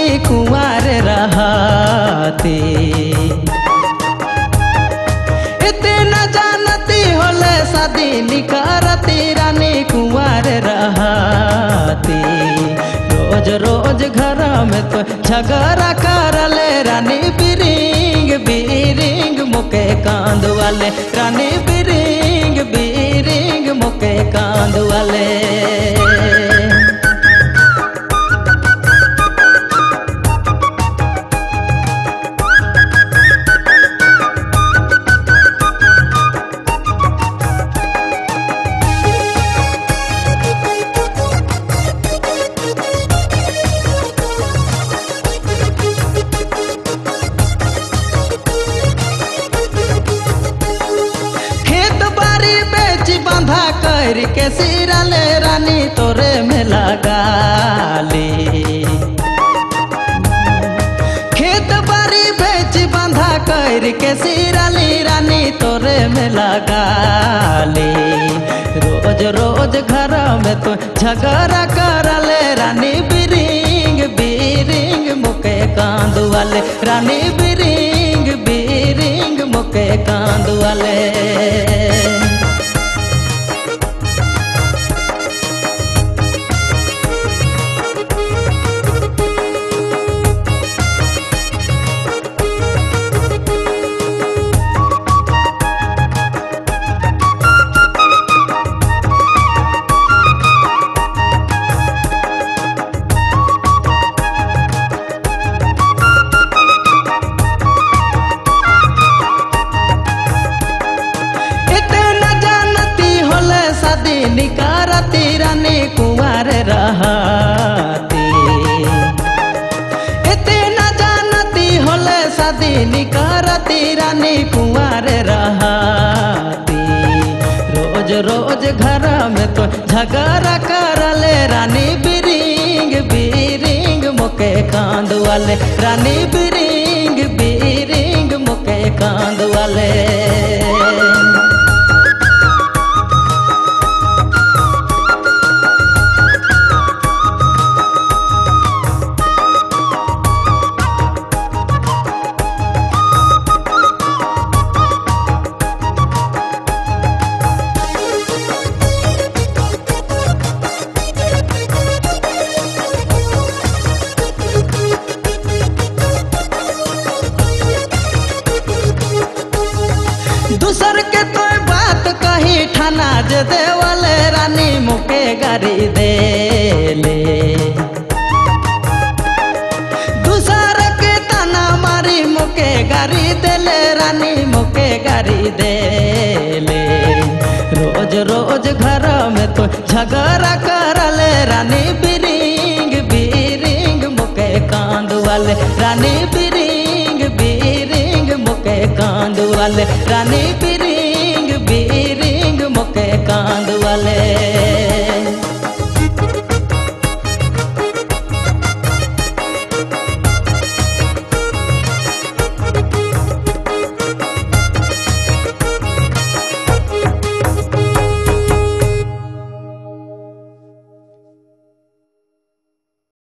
कुंवर रहती इतना जानती होले शादी निकारती रानी कुंवर रहती रोज रोज घर में तो झगड़ा करले रानी बिरिंग बिरिंग मुके कांद वाले रानी बिरिंग बिरिंग मुके कांद वाले खेत बाड़ी बेच बंधा कर के सिरले रानी तोरे में लगा ली खेत बाड़ी बेच बंधा कर के सिरली रानी तोरे में लगा ली रोज रोज घर में तो झगड़ा करले रानी बिरिंग बिरिंग मुके कांद वाले रानी बिरिंग बिरिंग मुके कांद वाले इतना जानती होले शादी निकारती रानी कुंवर रहती इतना जानती होले शादी निकारती रानी कुंवर रहती रोज रोज घर में तो झगड़ा करले रानी बिरिंग बिरिंग मुके कांद वाले रानी बिरिंग बिरिंग मुके कांद वाले दूसर के तो बात कही ठाना जे देवले रानी मुके गाड़ी दे ले दूसर के तना मारी मुके गाड़ी देले रानी मुके गाड़ी दे ले रोज रोज घर में तो झगड़ा करले रानी बिरिंग बिरिंग मुके कांद वाले रानी बिरिंग बिरिंग मुके कांद वाले रानी बिरिंग बिरिंग मुके कांद वाले